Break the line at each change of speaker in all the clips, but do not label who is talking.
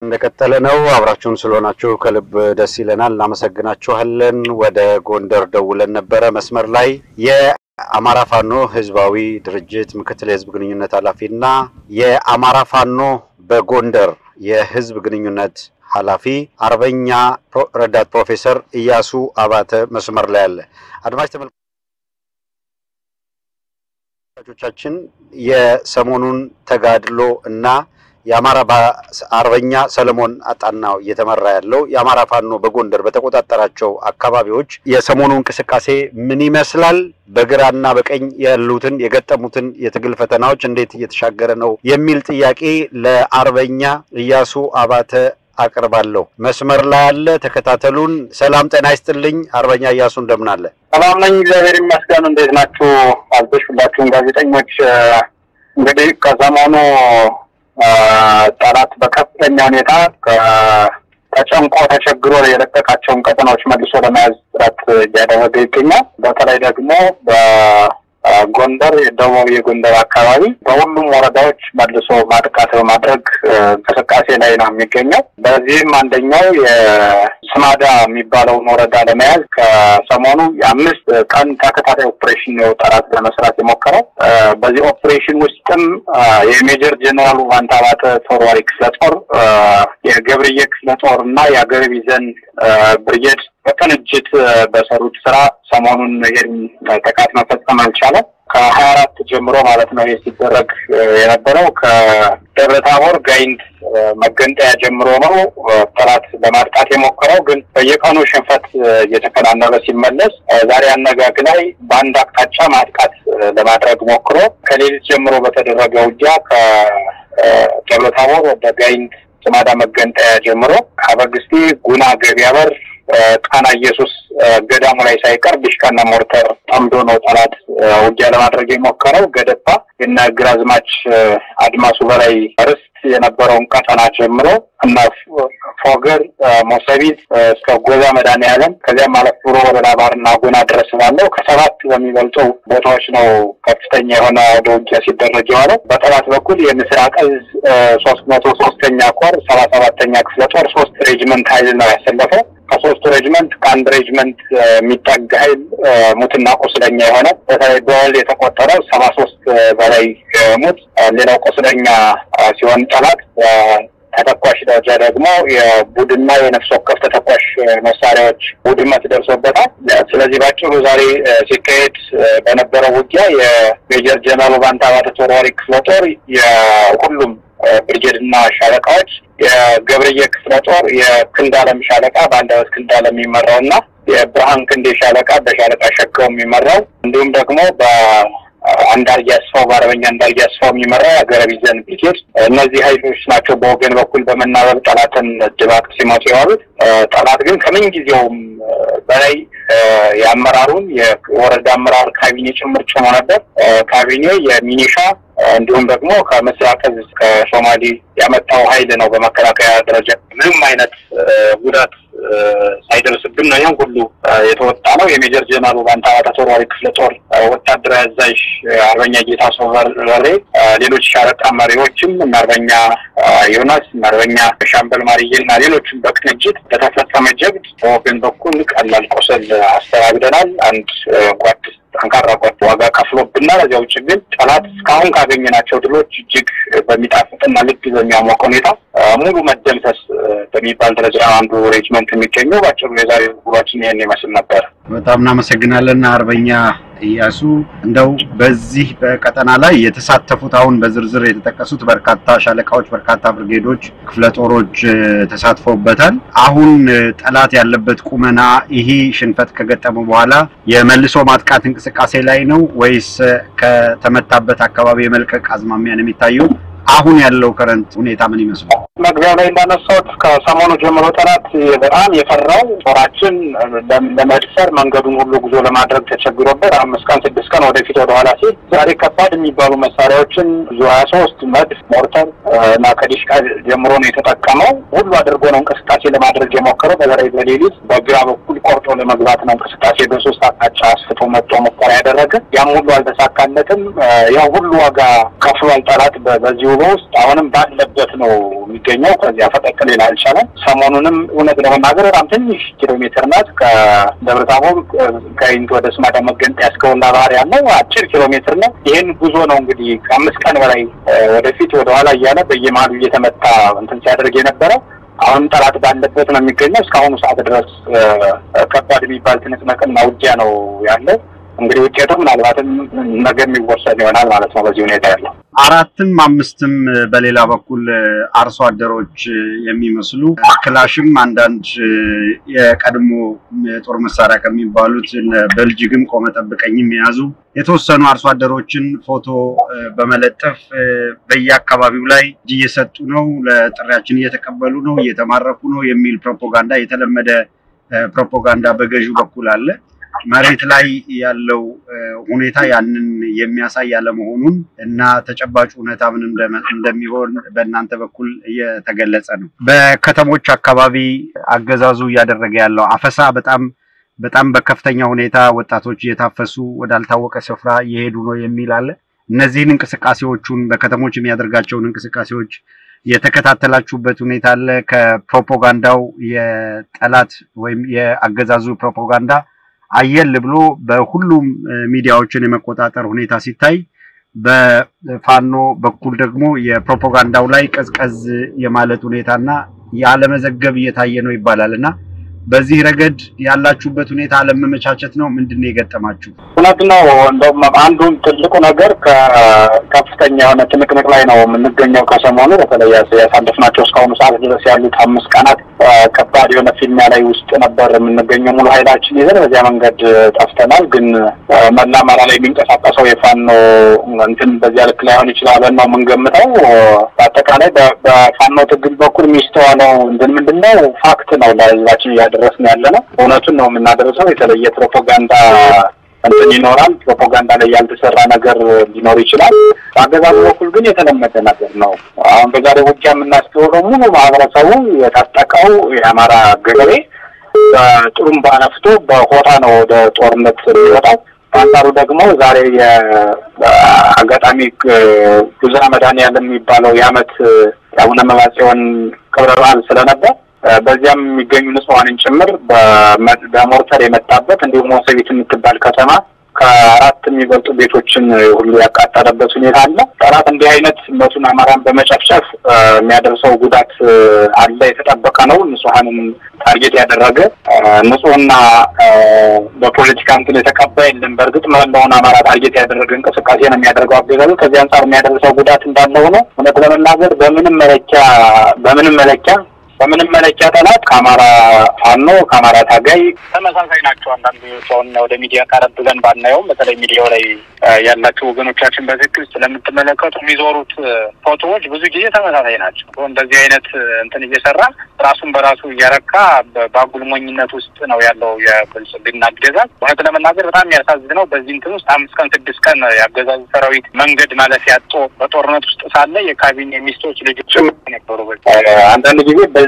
እንደቀጠለ ነው። አብራችሁን ስለሆናችሁ ከልብ ደስ ይለናል፣ እናመሰግናችኋለን። ወደ ጎንደር ደውለን ነበረ መስመር ላይ የአማራ ፋኖ ህዝባዊ ድርጅት ምክትል የህዝብ ግንኙነት ኃላፊና የአማራ ፋኖ በጎንደር የህዝብ ግንኙነት ኃላፊ አርበኛ ረዳት ፕሮፌሰር እያሱ አባተ መስመር ላይ አለ። አድማጭ ተመልካቾቻችን የሰሞኑን ተጋድሎ እና የአማራ አርበኛ ሰለሞን አጣናው እየተመራ ያለው የአማራ ፋኖ በጎንደር በተቆጣጠራቸው አካባቢዎች የሰሞኑ እንቅስቃሴ ምን ይመስላል? በግራና በቀኝ ያሉትን የገጠሙትን የትግል ፈተናዎች እንዴት እየተሻገረ ነው? የሚል ጥያቄ ለአርበኛ እያሱ አባተ አቅርባለሁ። መስመር ላይ ያለ ተከታተሉን። ሰላም ጤና ይስጥልኝ አርበኛ እያሱ እንደምን አለ?
ሰላም ነኝ፣ እግዚአብሔር ይመስገን። እንዴት ናችሁ? አልበሽ ሁላችሁም ጋዜጠኞች እንግዲህ ከሰሞኑ ጠላት በከፍተኛ ሁኔታ ተጨንቆ ተቸግሮ የለቀቃቸውን ቀጠናዎች መልሶ ለመያዝ ጥረት እያደረገ ይገኛል። በተለይ ደግሞ በጎንደር የደቡብ የጎንደር አካባቢ በሁሉም ወረዳዎች መልሶ ማጥቃት በማድረግ እንቅስቃሴ ላይ ነው የሚገኘው። በዚህም አንደኛው የስማዳ የሚባለውን ወረዳ ለመያዝ ከሰሞኑ የአምስት ቀን ተከታታይ ኦፕሬሽን ነው ጠላት ለመስራት የሞከረው። በዚህ ኦፕሬሽን ውስጥም የሜጀር ጀኔራሉ ባንታባተ ተወርዋሪ ክፍለ ጦር፣ የገብርዬ ክፍለ ጦር እና የአገር ቢዘን ብርጌድ በቅንጅት በሰሩት ስራ ሰሞኑን ይህን ጥቃት መፈጸም አልቻለም። ከሀያ አራት ጀምሮ ማለት ነው ይህ ሲደረግ የነበረው ከደብረ ታቦር ጋይንት መገንጠያ ጀምሮ ነው ጠላት ለማጥቃት የሞከረው። ግን በየቀኑ ሽንፈት እየተከናነበ ሲመለስ ዛሬ አነጋግ ላይ በአንድ አቅጣጫ ማጥቃት ለማድረግ ሞክሮ ከሌሊት ጀምሮ በተደረገ ውጊያ ከደብረ ታቦር ወደ ጋይንት ስማዳ መገንጠያ ጀምሮ አበግስቴ፣ ጉና፣ ገቢያ በር ጣና ኢየሱስ ገዳሙ ላይ ሳይቀር ዲሽቃና ሞርተር ጠምዶ ነው ጠላት ውጊያ ለማድረግ የሞከረው። ገደባ የነ ግራዝማች አድማሱ በላይ ርስት የነበረውን ቀጠና ጀምሮ እና ፎገር፣ ሞሰቢት እስከ ጎዛ መድኃኔዓለም ከዚያም አለፍ ብሎ ወደ ላባርና ጉና ድረስ ባለው ከሰባት በሚበልጡ ቦታዎች ነው ከፍተኛ የሆነ ወደ ውጊያ ሲደረግ የዋለው። በጠላት በኩል የምስራቅ እዝ ሶስት መቶ ሶስተኛ ኮር ሰባ ሰባተኛ ክፍለ ጦር ሶስት ሬጅመንት ኃይል ነው ያሰለፈው። ከሶስቱ ሬጅመንት ከአንድ ሬጅመንት የሚጠጋ ኃይል ሙትና ቁስለኛ የሆነ በተለይ በወል የተቆጠረ ሰባ ሶስት በላይ ሙት ሌላው ቁስለኛ ሲሆን ጠላት ተተኳሽ ደረጃ ደግሞ የቡድንና የነፍስ ወከፍ ተተኳሽ መሳሪያዎች ውድመት ደርሶበታል። ስለዚህ ባጭሩ ዛሬ ሲካሄድ በነበረው ውጊያ የሜጀር ጀነራል ባንታባተ ተወርዋሪ ክፍለ ጦር የሁሉም ብርጌድ እና ሻለቃዎች የገብርዬ ክፍለ ጦር የክንዳለም ሻለቃ በአንዳበት ክንዳለም የሚመራው እና የብርሃን ክንዴ ሻለቃ በሻለቃ ሸከው የሚመራው እንዲሁም ደግሞ በአንዳርጌ አስፋው በአርበኛ አንዳርጌ አስፋው የሚመራው የሀገረ ቢዘን ብርጌድ እነዚህ ኃይሎች ናቸው በወገን በኩል በመናበብ ጠላትን ድባቅ ሲመቱ የዋሉት። ጠላት ግን ከምን ጊዜውም በላይ የአመራሩን የወረዳ አመራር ካቢኔ ጭምር ጭኖ ነበር። ካቢኔ የሚኒሻ እንዲሁም ደግሞ ከምስራቅ እዝ ከሶማሌ ያመጣው ኃይል ነው። በመከላከያ ደረጃ ምንም አይነት ጉዳት ሳይደርስብን ነው ይህን ሁሉ የተወጣ ነው። የሜጀር ጀነራሉ ባንታባተ ተወርዋሪ ክፍለ ጦር ወታደራዊ አዛዥ አርበኛ ጌታ ሰው በሬ፣ ሌሎች ሻለቃ መሪዎችም እና አርበኛ ዮናስ እና አርበኛ ሻምበል ማርዬ እና ሌሎችም በቅንጅት በተፈጸመ ጀብድ በወገን በኩል ቀላል ቆሰል አስተናግደናል። አንድ ጓድ ጠንካራ ጓድ ዋጋ ከፍሎብናል። እዚያ ውጭ ግን ጠላት እስካሁን ካገኘናቸው ድሎች እጅግ በሚጣፍጥና ልብ በሚያሞቅ ሁኔታ ሙሉ መደምሰስ በሚባል ደረጃ አንዱ ሬጅመንት የሚገኘው ባጭሩ የዛሬ ጉባችን ይህን ይመስል ነበር።
በጣም እናመሰግናለን አርበኛ እያሱ። እንደው በዚህ በቀጠና ላይ የተሳተፉት አሁን በዝርዝር የተጠቀሱት በርካታ ሻለቃዎች፣ በርካታ ብርጌዶች፣ ክፍለ ጦሮች ተሳትፈውበታል። አሁን ጠላት ያለበት ቁመና ይሄ ሽንፈት ከገጠመ በኋላ የመልሶ ማጥቃት እንቅስቃሴ ላይ ነው ወይስ ከተመታበት አካባቢ የመልቀቅ አዝማሚያ ነው የሚታየው? አሁን ያለው ከረንት ሁኔታ ምን ይመስላል?
መግቢያው ላይ እንዳነሳሁት ከሰሞኑ ጀምሮ ጠላት በጣም የፈራው ጦራችን ለመድፈር መንገዱን ሁሉ ጉዞ ለማድረግ ተቸግሮበት አምስት ቀን ስድስት ቀን ወደፊት ወደኋላ ሲል ዛሬ ከባድ የሚባሉ መሳሪያዎችን ብዙ ሀያ ሶስት መድፍ፣ ሞርተር እና ከዲሽቃ ጀምሮ ነው የተጠቀመው። ሁሉ አድርጎ ነው እንቅስቃሴ ለማድረግ የሞከረው። በተለይ በሌሊት በግራ በኩል ቆርጦ ለመግባት ነው እንቅስቃሴ በሶስት አቅጣጫ አስፍቶ መጥቶ ሙከራ ያደረገ። ያም ሁሉ አልተሳካለትም። ያው ሁሉ ዋጋ ከፍሏል ጠላት በዚሁ ውስጥ አሁንም ባለበት ነው የሚገኘው። ከዚያ ፈቀቅ ሊል አልቻለም። ሰሞኑንም እውነት ለመናገር በጣም ትንሽ ኪሎ ሜትር ናት ከደብረ ታቦር ከይንት ወደ ስማዳ መገንጠያ እስከ ወላ ባህር ያለው አጭር ኪሎ ሜትር ነው። ይህን ጉዞ ነው እንግዲህ ከአምስት ቀን በላይ ወደፊት ወደኋላ እያለ በየመሀሉ እየተመታ እንትን ሲያደርግ የነበረው አሁንም ጠላት ባለበት ነው የሚገኘው። እስካሁኑ ሰዓት ድረስ ከባድ የሚባል ትንቅንቅና ውጊያ ነው ያለው። እንግዲህ ውጤቱ ምናልባትም ነገ የሚወሰን ይሆናል ማለት ነው። በዚህ ሁኔታ ያለው
አራትም አምስትም በሌላ በኩል አርሶ አደሮች የሚመስሉ ክላሽም አንዳንድ የቀድሞ የጦር መሳሪያ ከሚባሉት በልጅግም ቆመ ጠብቀኝም የያዙ የተወሰኑ አርሶ አደሮችን ፎቶ በመለጠፍ በየአካባቢው ላይ እጅ እየሰጡ ነው፣ ለጥሪያችን እየተቀበሉ ነው፣ እየተማረኩ ነው የሚል ፕሮፓጋንዳ የተለመደ ፕሮፓጋንዳ በገዢው በኩል አለ። መሬት ላይ ያለው ሁኔታ ያንን የሚያሳይ አለመሆኑን እና ተጨባጭ ሁኔታ ምን እንደሚሆን በእናንተ በኩል እየተገለጸ ነው። በከተሞች አካባቢ አገዛዙ እያደረገ ያለው አፈሳ በጣም በጣም በከፍተኛ ሁኔታ ወጣቶች እየታፈሱ ወዳልታወቀ ስፍራ እየሄዱ ነው የሚል አለ። እነዚህን እንቅስቃሴዎቹን በከተሞች የሚያደርጋቸውን እንቅስቃሴዎች የተከታተላችሁበት ሁኔታ አለ? ከፕሮፓጋንዳው የጠላት ወይም የአገዛዙ ፕሮፓጋንዳ አየል ብሎ በሁሉም ሚዲያዎችን የመቆጣጠር ሁኔታ ሲታይ በፋኖ በኩል ደግሞ የፕሮፓጋንዳው ላይ ቀዝቀዝ የማለት ሁኔታና ያለመዘገብ እየታየ ነው ይባላል እና በዚህ ረገድ ያላችሁበት ሁኔታ አለመመቻቸት ነው። ምንድን ነው የገጠማችሁ?
እውነት ነው። እንደውም አንዱ ትልቁ ነገር ከከፍተኛ የሆነ ትንቅንቅ ላይ ነው የምንገኘው። ከሰሞኑ በተለይ ያሳለፍናቸው እስካሁኑ ሰዓት ድረስ ያሉት አምስት ቀናት ከባድ የሆነ ፊልሚያ ላይ ውስጥ ነበር የምንገኘው። ሙሉ ኃይላችን ይዘን በዚያ መንገድ ጠፍተናል። ግን መላ አማራ ላይ የሚንቀሳቀሰው የፋኖ እንትን በዚያ ልክ ላይሆን ይችላል ነው የምንገምተው። በአጠቃላይ በፋኖ ትግል በኩል የሚስተዋለው እንትን ምንድን ነው ፋክት ነው ለህዝባችን እያደረስን ያለ ነው። እውነቱን ነው የምናደርሰው። የተለየ ፕሮፓጋንዳ እንትን ይኖራል። ፕሮፓጋንዳ ላይ ያልተሰራ ነገር ሊኖር ይችላል። በአገዛዙ በኩል ግን የተለመደ ነገር ነው። አሁን በዛሬ ውጊያ የምናስተውለው ሙሉ ማህበረሰቡ የታጠቀው የአማራ ገበሬ በጥሩምባ ነፍቶ በሆታ ነው ወደ ጦርነት የሚወጣው። በአንጻሩ ደግሞ ዛሬ የአጋጣሚ ጉዛ መድኃኔዓለም የሚባለው የዓመት የአቡነ መባጽዮን ክብረ በዓል ስለነበር በዚያም የሚገኙ ንጹሐንን ጭምር በሞርተር የመጣበት እንዲሁም ወሰቢት የምትባል ከተማ ከአራት የሚበልጡ ቤቶችን ሁሉ ያቃጠለበት ሁኔታ አለ። ጠላት እንዲህ አይነት መቱን አማራን በመጨፍጨፍ የሚያደርሰው ጉዳት አለ፣ የተጠበቀ ነው። ንጹሐንን ታርጌት ያደረገ ንጹህና በፖለቲካ እንትን የተቀባ የለም። በእርግጥ መላውን አማራ ታርጌት ያደረገ እንቅስቃሴ ነው የሚያደርገው አገዛዙ። ከዚህ አንጻር የሚያደርሰው ጉዳት እንዳለው ነው። እውነት ለመናገር በምንም መለኪያ በምንም መለኪያ በምንም መለኪያ ጠላት ከአማራ ፋኖ ከአማራ ታጋይ ተመሳሳይ ናቸው። አንዳንዱ ሰውን ወደ ሚዲያ ቀረብ ብለን ባናየውም በተለይ ሚዲያው ላይ ያላቸው ወገኖቻችን በትክክል ስለምትመለከቱ የሚዞሩት ፎቶዎች ብዙ ጊዜ ተመሳሳይ ናቸው። እንደዚህ አይነት እንትን እየሰራ ራሱን በራሱ እያረካ በአጉል ሞኝነት ውስጥ ነው ያለው የብልጽግና አገዛዝ። እውነት ለመናገር በጣም የሚያሳዝነው በዚህ እንትን ውስጥ አምስት ቀን ስድስት ቀን የአገዛዙ ሰራዊት መንገድ ማለት ያጦ በጦርነት ውስጥ ሳለ የካቢኔ ሚስቶች ልጆች ነበሩ። አንዳንድ ጊዜ በዚህ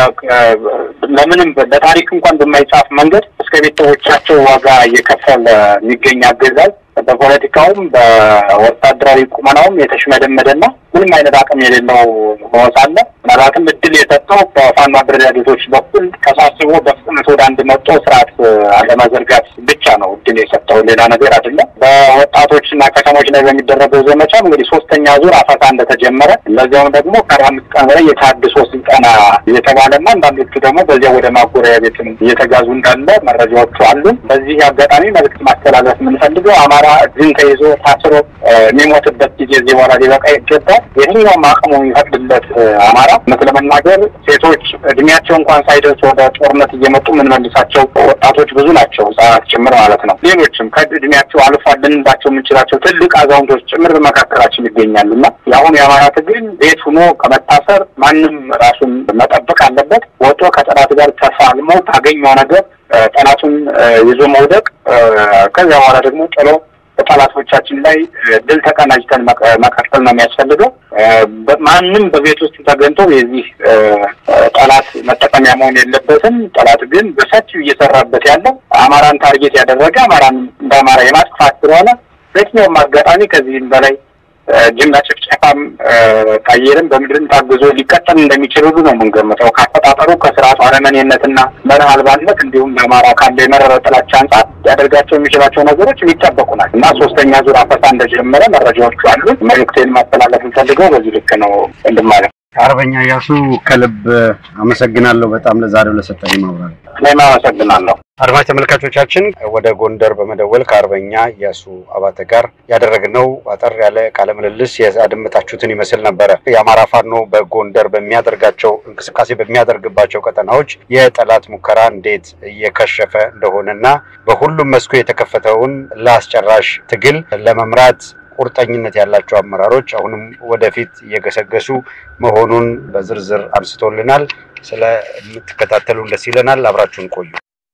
ለምንም ለታሪክ እንኳን በማይጻፍ መንገድ እስከ ቤተሰቦቻቸው ዋጋ እየከፈለ የሚገኝ አገዛዝ በፖለቲካውም በወታደራዊ ቁመናውም የተሽመደመደና ምንም አይነት አቅም የሌለው ሆኖ ሳለ ምናልባትም እድል የሰጠው በፋኖ አደረጃጀቶች በኩል ተሳስቦ በፍጥነት ወደ አንድ መጦ ስርዓት አለመዘርጋት ብቻ ነው እድል የሰጠው፣ ሌላ ነገር አይደለም። በወጣቶችና ከተሞች ላይ በሚደረገው ዘመቻም እንግዲህ ሶስተኛ ዙር አፈሳ እንደተጀመረ ለዚያውም ደግሞ ከአርባ አምስት ቀን በላይ የታድሶ ስልጠና እየተባለና አንዳንዶቹ ደግሞ በዚያ ወደ ማጎሪያ ቤት እየተጋዙ እንዳለ መረጃዎቹ አሉ። በዚህ አጋጣሚ መልዕክት ማስተላለፍ የምንፈልገው አማራ እድን ተይዞ ታስሮ የሚሞትበት ጊዜ እዚህ በኋላ ሊበቃ ይገባል። የትኛውም አቅሙ የሚፈቅድለት አማራ እውነት ለመናገር ሴቶች እድሜያቸው እንኳን ሳይደርስ ወደ ጦርነት እየመጡ የምንመልሳቸው ወጣቶች ብዙ ናቸው፣ ህጻናት ጭምር ማለት ነው። ሌሎችም ከእድሜያቸው አልፏል ልንላቸው የምንችላቸው ትልቅ አዛውንቶች ጭምር በመካከላችን ይገኛሉ እና የአሁኑ የአማራ ትግል ቤት ሆኖ ከመታሰር ማንም ራሱን መጠበቅ አለበት። ወጥቶ ከጠላት ጋር ተፋልሞ ካገኘው ነገር ጠላቱን ይዞ መውደቅ ከዚያ በኋላ ደግሞ ጥሎ በጠላቶቻችን ላይ ድል ተቀናጅተን መቀጠል ነው የሚያስፈልገው። ማንም በቤት ውስጥ ተገኝቶ የዚህ ጠላት መጠቀሚያ መሆን የለበትም። ጠላት ግን በሰፊው እየሰራበት ያለው አማራን ታርጌት ያደረገ አማራን እንደ አማራ የማጥፋት ስለሆነ በየትኛውም አጋጣሚ ከዚህም በላይ ጅምላ ጭፍጨፋም ከአየርም በምድርም ታግዞ ሊቀጠል እንደሚችል ሁሉ ነው የምንገምተው። ካፈጣጠሩ ከስርዓቱ አረመኔነትና መርህ አልባነት እንዲሁም በአማራ ካለ የመረረ ጥላቻ አንጻር ሊያደርጋቸው የሚችላቸው ነገሮች የሚጠበቁ ናቸው እና ሶስተኛ ዙር አፈሳ እንደጀመረ መረጃዎቹ አሉ። መልዕክቴን ማስተላለፍ እንፈልገው በዚህ ልክ ነው እንድማለት
አርበኛ እያሱ ከልብ አመሰግናለሁ በጣም ለዛሬው ለሰጠኝ ማብራሪያ።
እኔም አመሰግናለሁ።
አድማጭ ተመልካቾቻችን ወደ ጎንደር በመደወል ከአርበኛ እያሱ አባተ ጋር ያደረግነው አጠር ያለ ቃለ ምልልስ ያደመጣችሁትን ይመስል ነበረ። የአማራ ፋኖ በጎንደር በሚያደርጋቸው እንቅስቃሴ በሚያደርግባቸው ቀጠናዎች የጠላት ሙከራ እንዴት እየከሸፈ እንደሆነና በሁሉም መስኩ የተከፈተውን ለአስጨራሽ ትግል ለመምራት ቁርጠኝነት ያላቸው አመራሮች አሁንም ወደፊት እየገሰገሱ መሆኑን በዝርዝር አንስቶልናል። ስለምትከታተሉን ደስ ይለናል። አብራችሁን ቆዩ።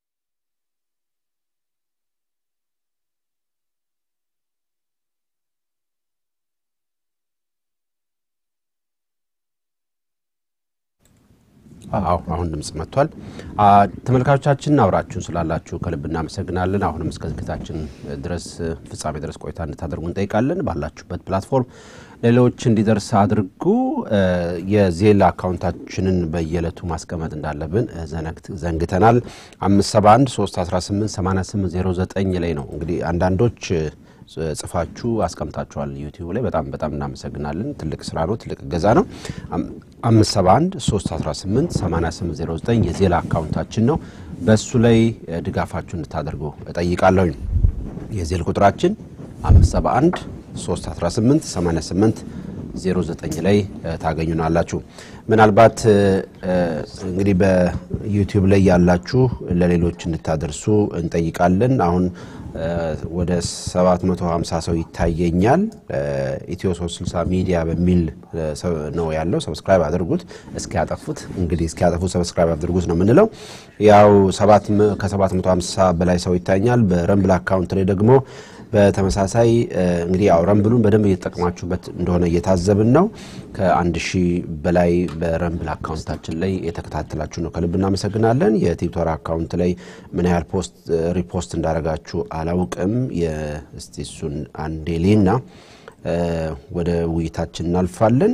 አዎ አሁን ድምጽ መጥቷል። ተመልካቾቻችን አብራችሁን ስላላችሁ ከልብ እናመሰግናለን። አሁንም እስከ ዝግጅታችን ድረስ ፍጻሜ ድረስ ቆይታ እንድታደርጉ እንጠይቃለን። ባላችሁበት ፕላትፎርም ሌሎች እንዲደርስ አድርጉ። የዜል አካውንታችንን በየዕለቱ ማስቀመጥ እንዳለብን ዘንግተናል። 571 318 8809 ላይ ነው እንግዲህ አንዳንዶች ጽፋችሁ አስቀምጣችኋል ዩቲዩብ ላይ በጣም በጣም እናመሰግናለን። ትልቅ ስራ ነው፣ ትልቅ እገዛ ነው። 571 318 8809 የዜላ አካውንታችን ነው። በሱ ላይ ድጋፋችሁ እንድታደርጉ እጠይቃለሁ። የዜል ቁጥራችን 571 318 88 09 ላይ ታገኙናላችሁ። ምናልባት እንግዲህ በዩቲዩብ ላይ ያላችሁ ለሌሎች እንድታደርሱ እንጠይቃለን። አሁን ወደ 750 ሰው ይታየኛል። ኢትዮ 360 ሚዲያ በሚል ነው ያለው። ሰብስክራይብ አድርጉት እስኪያጠፉት እንግዲህ እስኪያጠፉት ሰብስክራይብ አድርጉት ነው የምንለው። ያው ከ750 በላይ ሰው ይታኛል። በረምብል አካውንት ላይ ደግሞ በተመሳሳይ እንግዲህ ያው ረምብሉን በደንብ እየተጠቀማችሁበት እንደሆነ እየታዘብን ነው። ከአንድ ሺህ በላይ በረምብል አካውንታችን ላይ የተከታተላችሁ ነው፣ ከልብ እናመሰግናለን። የቲክቶክ አካውንት ላይ ምን ያህል ፖስት ሪፖስት እንዳደረጋችሁ አላውቅም። እስቲ እሱን አንዴ ሌና ወደ ውይይታችን እናልፋለን።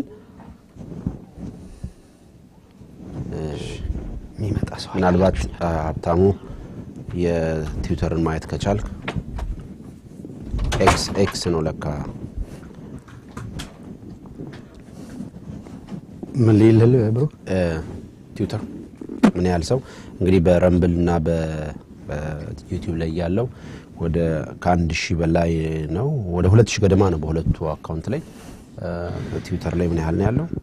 ምናልባት ሀብታሙ የትዊተርን ማየት ከቻልክ ኤክስ ኤክስ ነው ለካ።
ምን ሊልል ብሩ
ትዊተር ምን ያህል ሰው እንግዲህ በረምብል እና በዩቲዩብ ላይ ያለው ወደ ከአንድ ሺህ በላይ ነው። ወደ ሁለት ሺህ ገደማ ነው በሁለቱ አካውንት ላይ። ትዊተር ላይ ምን ያህል ነው ያለው?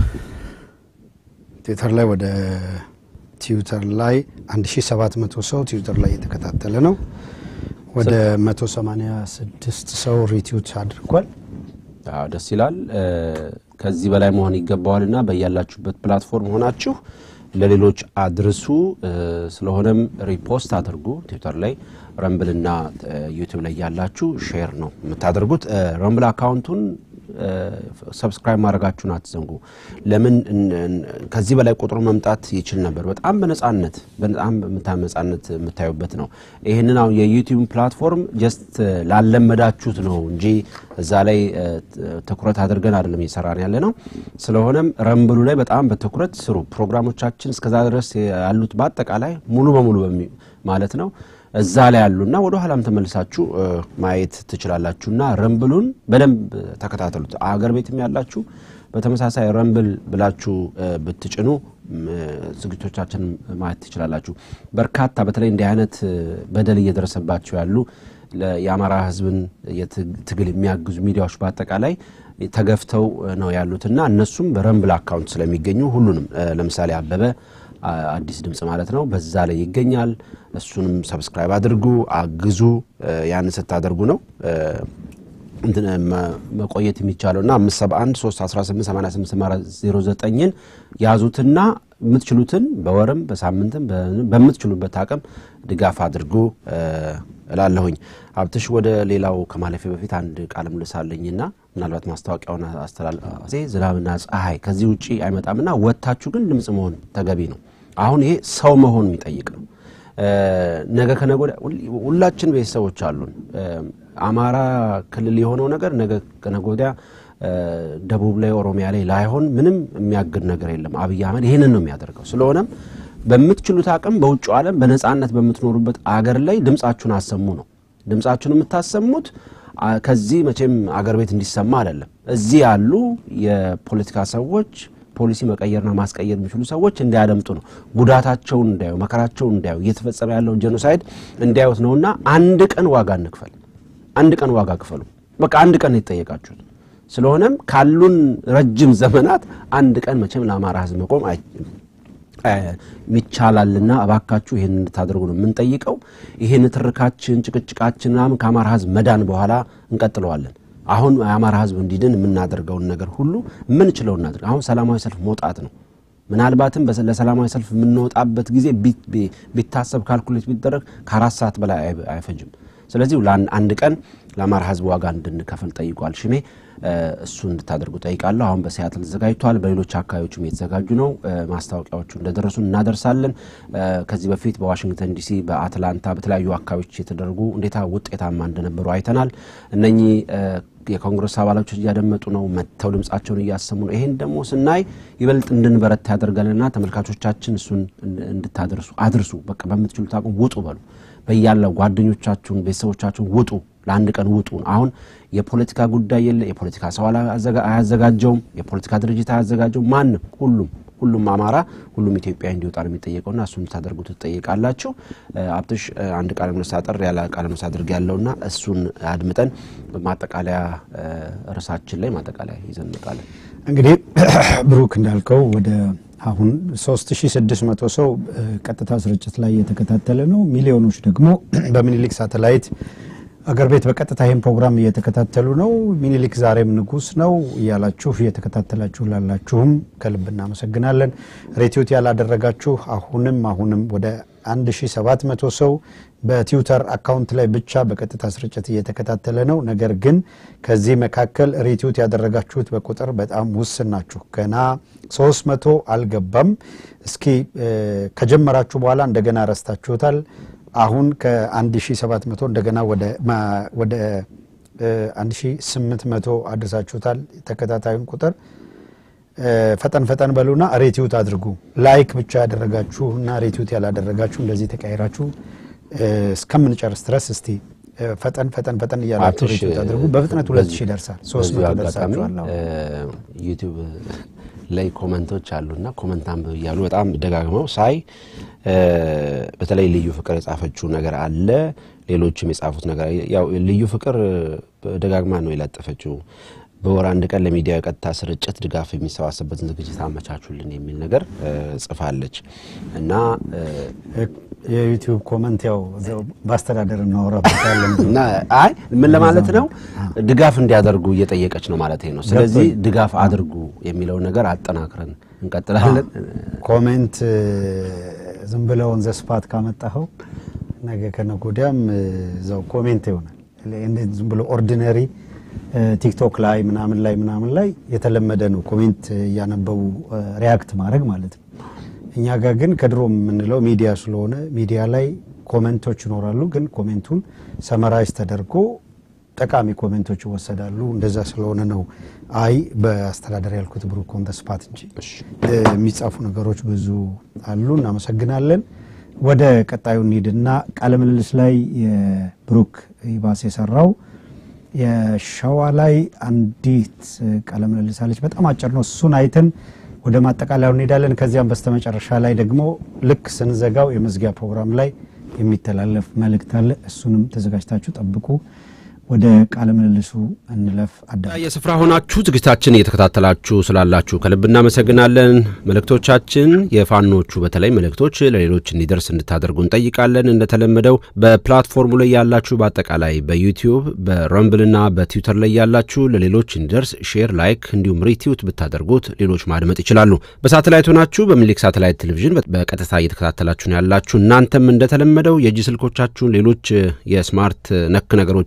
ትዊተር ላይ ወደ ትዊተር ላይ 1700 ሰው ትዊተር ላይ የተከታተለ ነው። ወደ 186 ሰው ሪትዊት አድርጓል።
አዎ ደስ ይላል። ከዚህ በላይ መሆን ይገባዋልና በያላችሁበት ፕላትፎርም ሆናችሁ ለሌሎች አድርሱ። ስለሆነም ሪፖስት አድርጉ። ትዊተር ላይ ረምብልና ዩቲዩብ ላይ ያላችሁ ሼር ነው የምታደርጉት። ረምብል አካውንቱን ሰብስክራይብ ማድረጋችሁን አትዘንጉ። ለምን ከዚህ በላይ ቁጥሩ መምጣት ይችል ነበር። በጣም በነጻነት በጣም ነጻነት የምታዩበት ነው። ይህንን አሁን የዩቲዩብ ፕላትፎርም ጀስት ላለመዳችሁት ነው እንጂ እዛ ላይ ትኩረት አድርገን አይደለም እየሰራን ያለ ነው። ስለሆነም ረምብሉ ላይ በጣም በትኩረት ስሩ። ፕሮግራሞቻችን እስከዛ ድረስ ያሉት በአጠቃላይ ሙሉ በሙሉ ማለት ነው እዛ ላይ ያሉና ወደ ኋላም ተመልሳችሁ ማየት ትችላላችሁና ረምብሉን በደንብ ተከታተሉት። አገር ቤትም ያላችሁ በተመሳሳይ ረምብል ብላችሁ ብትጭኑ ዝግጅቶቻችን ማየት ትችላላችሁ። በርካታ በተለይ እንዲህ አይነት በደል እየደረሰባቸው ያሉ የአማራ ሕዝብን ትግል የሚያግዙ ሚዲያዎች በአጠቃላይ ተገፍተው ነው ያሉትና እነሱም በረምብል አካውንት ስለሚገኙ ሁሉንም ለምሳሌ አበበ አዲስ ድምፅ ማለት ነው። በዛ ላይ ይገኛል። እሱንም ሰብስክራይብ አድርጉ፣ አግዙ። ያን ስታደርጉ ነው መቆየት የሚቻለው እና 571 318 8809ን ያዙትና የምትችሉትን በወርም በሳምንትም በምትችሉበት አቅም ድጋፍ አድርጉ እላለሁኝ። ሀብትሽ ወደ ሌላው ከማለፌ በፊት አንድ ቃለ ምልልስ አለኝና ምናልባት ማስታወቂያውን አስተላልፌ ዝናብና ፀሐይ ከዚህ ውጭ አይመጣምና ወጥታችሁ ግን ድምፅ መሆን ተገቢ ነው። አሁን ይሄ ሰው መሆን የሚጠይቅ ነው። ነገ ከነገ ወዲያ ሁላችን ቤተሰቦች አሉን። አማራ ክልል የሆነው ነገር ነገ ከነገ ወዲያ ደቡብ ላይ ኦሮሚያ ላይ ላይሆን ምንም የሚያግድ ነገር የለም። አብይ አህመድ ይህንን ነው የሚያደርገው። ስለሆነም በምትችሉት አቅም በውጭ ዓለም በነጻነት በምትኖሩበት አገር ላይ ድምጻችሁን አሰሙ ነው። ድምጻችሁን የምታሰሙት ከዚህ መቼም አገር ቤት እንዲሰማ አይደለም። እዚህ ያሉ የፖለቲካ ሰዎች ፖሊሲ መቀየርና ማስቀየር የሚችሉ ሰዎች እንዲያደምጡ ነው። ጉዳታቸውን እንዲያዩ፣ መከራቸውን እንዲያዩ፣ እየተፈጸመ ያለውን ጄኖሳይድ እንዲያዩት ነውና አንድ ቀን ዋጋ እንክፈል። አንድ ቀን ዋጋ ክፈሉ። በቃ አንድ ቀን የተጠየቃችሁት። ስለሆነም ካሉን ረጅም ዘመናት አንድ ቀን መቼም ለአማራ ሕዝብ መቆም ይቻላልና እባካችሁ ይህን እንድታደርጉ ነው የምንጠይቀው። ይህን ትርካችን፣ ጭቅጭቃችን ምናምን ከአማራ ሕዝብ መዳን በኋላ እንቀጥለዋለን። አሁን የአማራ ሕዝብ እንዲድን የምናደርገውን ነገር ሁሉ የምንችለው እናድርግ። አሁን ሰላማዊ ሰልፍ መውጣት ነው። ምናልባትም ለሰላማዊ ሰልፍ የምንወጣበት ጊዜ ቢታሰብ ካልኩሌት ቢደረግ ከአራት ሰዓት በላይ አይፈጅም። ስለዚህ አንድ ቀን ለአማራ ሕዝብ ዋጋ እንድንከፍል ጠይቋል ሽሜ። እሱ እንድታደርጉ ጠይቃለሁ። አሁን በሲያትል ተዘጋጅቷል። በሌሎች አካባቢዎችም የተዘጋጁ ነው። ማስታወቂያዎቹ እንደደረሱ እናደርሳለን። ከዚህ በፊት በዋሽንግተን ዲሲ፣ በአትላንታ፣ በተለያዩ አካባቢዎች የተደረጉ እንዴታ ውጤታማ እንደነበሩ አይተናል። እነኚህ የኮንግረስ አባላቶች እያደመጡ ነው፣ መጥተው ድምጻቸውን እያሰሙ ነው። ይሄን ደግሞ ስናይ ይበልጥ እንድንበረታ ያደርጋልና ተመልካቾቻችን እሱን እንድታደርሱ አድርሱ። በቃ በምትችሉት አቁም ውጡ በሉ። በያለው ጓደኞቻችሁን፣ ቤተሰቦቻችሁን ውጡ ለአንድ ቀን ውጡ። አሁን የፖለቲካ ጉዳይ የለ፣ የፖለቲካ ሰው አያዘጋጀውም፣ የፖለቲካ ድርጅት አያዘጋጀውም። ማንም ሁሉም ሁሉም አማራ ሁሉም ኢትዮጵያ እንዲወጣ ነው የሚጠየቀውና እሱን ታደርጉት ትጠይቃላችሁ። አብትሽ አንድ ቃለ ምልልስ አጠር ያለ ቃለ ምልልስ አድርግ ያለውና እሱን አድምጠን በማጠቃለያ ርዕሳችን ላይ ማጠቃለያ ይዘን እንመጣለን።
እንግዲህ ብሩክ እንዳልከው ወደ አሁን 3600 ሰው ቀጥታ ስርጭት ላይ እየተከታተለ ነው። ሚሊዮኖች ደግሞ በሚኒሊክ ሳተላይት አገር ቤት በቀጥታ ይህን ፕሮግራም እየተከታተሉ ነው። ሚኒሊክ ዛሬም ንጉስ ነው እያላችሁ እየተከታተላችሁ ላላችሁም ከልብ እናመሰግናለን። ሬቲዩት ያላደረጋችሁ አሁንም አሁንም ወደ 1700 ሰው በትዊተር አካውንት ላይ ብቻ በቀጥታ ስርጭት እየተከታተለ ነው። ነገር ግን ከዚህ መካከል ሬቲዩት ያደረጋችሁት በቁጥር በጣም ውስን ናችሁ። ገና 300 አልገባም። እስኪ ከጀመራችሁ በኋላ እንደገና ረስታችሁታል። አሁን ከ1700 እንደገና ወደ 1800 አድርሳችሁታል። ተከታታዩን ቁጥር ፈጠን ፈጠን በሉና ሬቲዩት አድርጉ። ላይክ ብቻ ያደረጋችሁ እና ሬቲዩት ያላደረጋችሁ እንደዚህ ተቀያይራችሁ እስከምንጨርስ ድረስ እስቲ ፈጠን ፈጠን ፈጠን እያላችሁ ሬቲዩት አድርጉ። በፍጥነት ሁለት ሺህ ይደርሳል። ሶስት መቶ ደርሳችኋል።
ዩቲዩብ ላይ ኮመንቶች አሉና ኮመንት አንብብ እያሉ በጣም ደጋግመው ሳይ በተለይ ልዩ ፍቅር የጻፈችው ነገር አለ። ሌሎችም የጻፉት ነገር ያው ልዩ ፍቅር ደጋግማ ነው የለጠፈችው። በወር አንድ ቀን ለሚዲያ የቀጥታ ስርጭት ድጋፍ የሚሰባሰብበትን ዝግጅት አመቻቹልን የሚል ነገር ጽፋለች እና
የዩቲዩብ ኮመንት ያው በአስተዳደር እናወራበታለን
እና አይ ምን ለማለት ነው ድጋፍ እንዲያደርጉ እየጠየቀች ነው ማለት ነው። ስለዚህ ድጋፍ አድርጉ የሚለውን ነገር አጠናክረን እንቀጥላለን።
ኮሜንት ዝም ብለውን ዘስፓት ካመጣኸው ነገ ከነገ ወዲያም እዛው ኮሜንት ይሆናል። ዝም ብሎ ኦርዲነሪ ቲክቶክ ላይ ምናምን ላይ ምናምን ላይ የተለመደ ነው ኮሜንት እያነበቡ ሪያክት ማድረግ ማለት ነው። እኛ ጋር ግን ከድሮ የምንለው ሚዲያ ስለሆነ ሚዲያ ላይ ኮሜንቶች ይኖራሉ። ግን ኮሜንቱን ሰመራይዝ ተደርጎ ጠቃሚ ኮሜንቶች ይወሰዳሉ። እንደዛ ስለሆነ ነው አይ በአስተዳደር ያልኩት ብሩክ ኦን ዘ ስፓት እንጂ የሚጻፉ ነገሮች ብዙ አሉ። እናመሰግናለን። ወደ ቀጣዩ እንሂድና ቃለ ምልልስ ላይ የብሩክ ይባስ የሰራው የሸዋ ላይ አንዲት ቃለ ምልልስ አለች። በጣም አጭር ነው። እሱን አይተን ወደ ማጠቃለያው እንሄዳለን። ከዚያም በስተመጨረሻ ላይ ደግሞ ልክ ስንዘጋው የመዝጊያ ፕሮግራም ላይ የሚተላለፍ መልእክት አለ። እሱንም ተዘጋጅታችሁ ጠብቁ። ወደ ቃለ ምልልሱ እንለፍ። አዳ
የስፍራ ሆናችሁ ዝግጅታችን እየተከታተላችሁ ስላላችሁ ከልብ እናመሰግናለን። መልእክቶቻችን የፋኖቹ በተለይ መልእክቶች ለሌሎች እንዲደርስ እንድታደርጉ እንጠይቃለን። እንደተለመደው በፕላትፎርሙ ላይ ያላችሁ በአጠቃላይ በዩቲዩብ በረምብልና በትዊተር ላይ ያላችሁ ለሌሎች እንዲደርስ ሼር፣ ላይክ እንዲሁም ሪትዊት ብታደርጉት ሌሎች ማድመጥ ይችላሉ። በሳተላይት ሆናችሁ በሚሊክ ሳተላይት ቴሌቪዥን በቀጥታ እየተከታተላችሁ ነው ያላችሁ። እናንተም እንደተለመደው የእጅ ስልኮቻችሁን ሌሎች የስማርት ነክ ነገሮችን በመጠቀም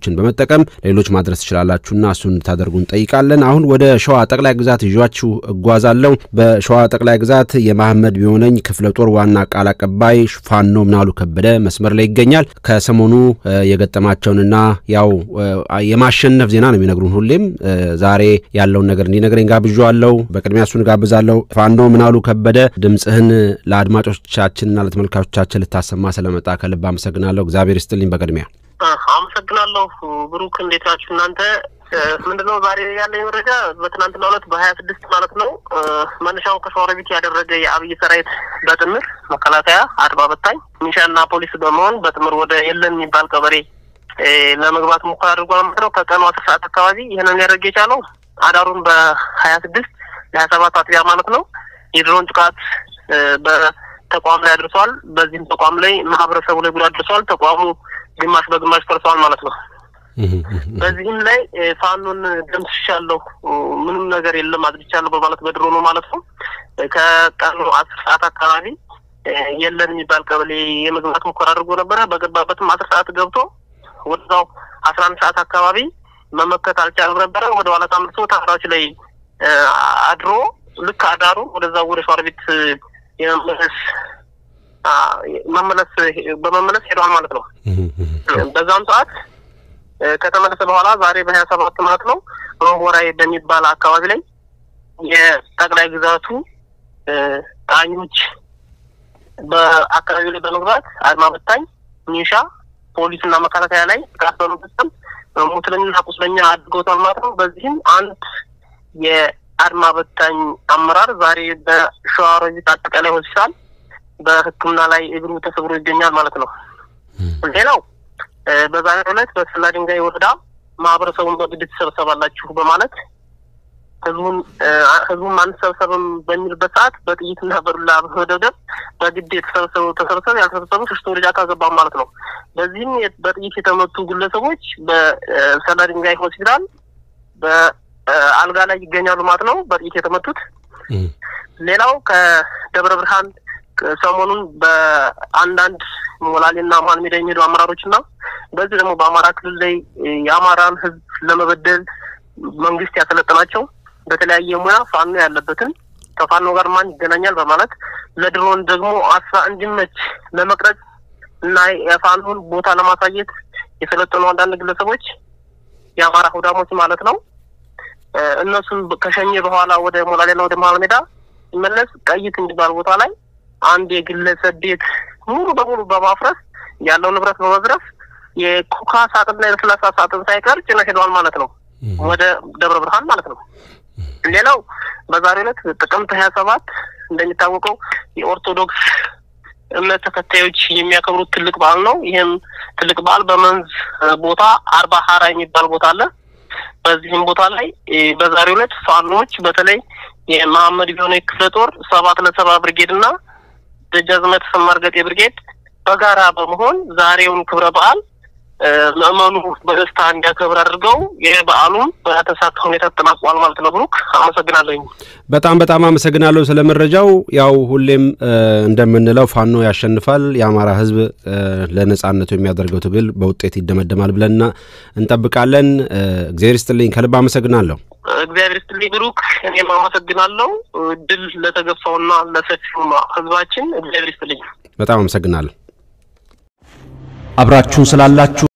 በመጠቀም ሌሎች ማድረስ ትችላላችሁና እሱን እንድታደርጉ እንጠይቃለን። አሁን ወደ ሸዋ ጠቅላይ ግዛት ይዣችሁ እጓዛለሁ። በሸዋ ጠቅላይ ግዛት የማህመድ ቢሆነኝ ክፍለ ጦር ዋና ቃል አቀባይ ፋኖ ምናሉ ከበደ መስመር ላይ ይገኛል። ከሰሞኑ የገጠማቸውንና ያው የማሸነፍ ዜና ነው የሚነግሩን ሁሌም። ዛሬ ያለውን ነገር እንዲነግረኝ ጋብዣዋለሁ። በቅድሚያ እሱን ጋብዛለሁ። ፋኖ ምናሉ ከበደ ድምፅህን ለአድማጮቻችንና ለተመልካቾቻችን ልታሰማ ስለመጣ ከልብ አመሰግናለሁ። እግዚአብሔር ይስጥልኝ። በቅድሚያ
አመሰግናለሁ። ብሩክ እንዴት ናችሁ እናንተ? ምንድነው ዛሬ ያለኝ መረጃ በትናንትና ዕለት በሀያ ስድስት ማለት ነው መነሻውን ከሸዋሮቢት ያደረገ የአብይ ሰራዊት በጥምር መከላከያ፣ አድማ በታኝ፣ ሚሊሻና ፖሊስ በመሆን በጥምር ወደ የለን የሚባል ቀበሌ ለመግባት ሙከራ አድርጓል ማለት ነው። ከቀኑ አስር ሰዓት አካባቢ ይህንን ሊያደርግ የቻለው አዳሩን በሀያ ስድስት ለሀያ ሰባት አጥቢያ ማለት ነው የድሮን ጥቃት በተቋም ላይ አድርሷል። በዚህም ተቋም ላይ ማህበረሰቡ ላይ ጉዳት ደርሷል። ተቋሙ ግማሽ በግማሽ ፈርሰዋል ማለት ነው። በዚህም ላይ ፋኖን ደምስሻለሁ፣ ምንም ነገር የለም አድርቻለሁ በማለት በድሮኑ ማለት ነው ከቀኑ አስር ሰዓት አካባቢ የለን የሚባል ቀበሌ የመግባት ሙከራ አድርጎ ነበረ። በገባበትም አስር ሰዓት ገብቶ ወደዛው አስራ አንድ ሰዓት አካባቢ መመከት አልቻለም ነበረ። ወደ ኋላ ታምርቶ ተራራዎች ላይ አድሮ ልክ አዳሩ ወደዛ ወደ ሸዋሮቢት የመመለስ መመለስ በመመለስ ሄደዋል ማለት ነው። በዛም ሰዓት ከተመለሰ በኋላ ዛሬ በሀያ ሰባት ማለት ነው ሮቦራይ በሚባል አካባቢ ላይ የጠቅላይ ግዛቱ ጣኞች በአካባቢው ላይ በመግባት አድማ በታኝ ሚኒሻ፣ ፖሊስ እና መከላከያ ላይ ጥቃት በመፈጸም ሙስለኛና ቁስለኛ አድርገውታል ማለት ነው። በዚህም አንድ የአድማ በታኝ አመራር ዛሬ በሸዋሮቢት አጠቃላይ ሆስፒታል በሕክምና ላይ እግሩ ተሰብሮ ይገኛል ማለት ነው። ሌላው በዛሬው ዕለት በሰላ ድንጋይ ወረዳ ማህበረሰቡን በግድ ትሰብሰባላችሁ በማለት ህዝቡን ህዝቡን አንሰብሰብም በሚልበት ሰዓት በጥይትና በዱላ በመደብደብ በግድ የተሰበሰቡ ተሰብሰብ ያልተሰበሰቡ ሸሽቶ ወደ ጫካ ገባ ማለት ነው። በዚህም በጥይት የተመቱ ግለሰቦች በሰላ ድንጋይ ሆስፒታል በአልጋ ላይ ይገኛሉ ማለት ነው። በጥይት የተመቱት ሌላው ከደብረ ብርሃን ሰሞኑን በአንዳንድ ሞላሌና መሀል ሜዳ የሚሄዱ አመራሮች እና በዚህ ደግሞ በአማራ ክልል ላይ የአማራን ህዝብ ለመበደል መንግስት ያሰለጠናቸው በተለያየ ሙያ ፋኖ ያለበትን ከፋኖ ጋር ማን ይገናኛል በማለት ለድሮን ደግሞ አሳ እንዲመች ለመቅረጽ እና የፋኖን ቦታ ለማሳየት የሰለጠኑ አንዳንድ ግለሰቦች የአማራ ሁዳሞች ማለት ነው። እነሱን ከሸኘ በኋላ ወደ ሞላሌና ወደ መሀል ሜዳ ሲመለስ ቀይት የሚባል ቦታ ላይ አንድ የግለሰብ ቤት ሙሉ በሙሉ በማፍረስ ያለው ንብረት በመዝረፍ የኮካ ሳጥንና የለስላሳ ሳጥን ሳይቀር ጭነው ሄደዋል ማለት ነው፣ ወደ ደብረ ብርሃን ማለት ነው። ሌላው በዛሬው ዕለት ጥቅምት ሀያ ሰባት እንደሚታወቀው የኦርቶዶክስ እምነት ተከታዮች የሚያከብሩት ትልቅ በዓል ነው። ይህም ትልቅ በዓል በመንዝ ቦታ አርባ ሀራ የሚባል ቦታ አለ። በዚህም ቦታ ላይ በዛሬው ዕለት ፋኖች በተለይ የመሐመድ ቢሆነ ክፍለ ጦር ሰባት ለሰባ ብርጌድ እና ደጃዝማች ተሰማ እርገጤ ብርጌድ በጋራ በመሆን ዛሬውን ክብረ በዓል ምዕመኑ በደስታ እንዲያከብር አድርገው የበዓሉም በተሳካ ሁኔታ ተጠናቋል ማለት ነው። ብሩክ አመሰግናለኝ።
በጣም በጣም አመሰግናለሁ ስለ መረጃው። ያው ሁሌም እንደምንለው ፋኖ ያሸንፋል፣ የአማራ ሕዝብ ለነጻነቱ የሚያደርገው ትግል በውጤት ይደመደማል ብለን እንጠብቃለን። እግዚአብሔር ይስጥልኝ፣ ከልብ አመሰግናለሁ።
እግዚአብሔር ይስጥልኝ ብሩክ፣ እኔም አመሰግናለሁ። ድል ለተገፋውና ለሰፊው ሕዝባችን እግዚአብሔር ይስጥልኝ።
በጣም አመሰግናለሁ።
አብራችሁን ስላላችሁ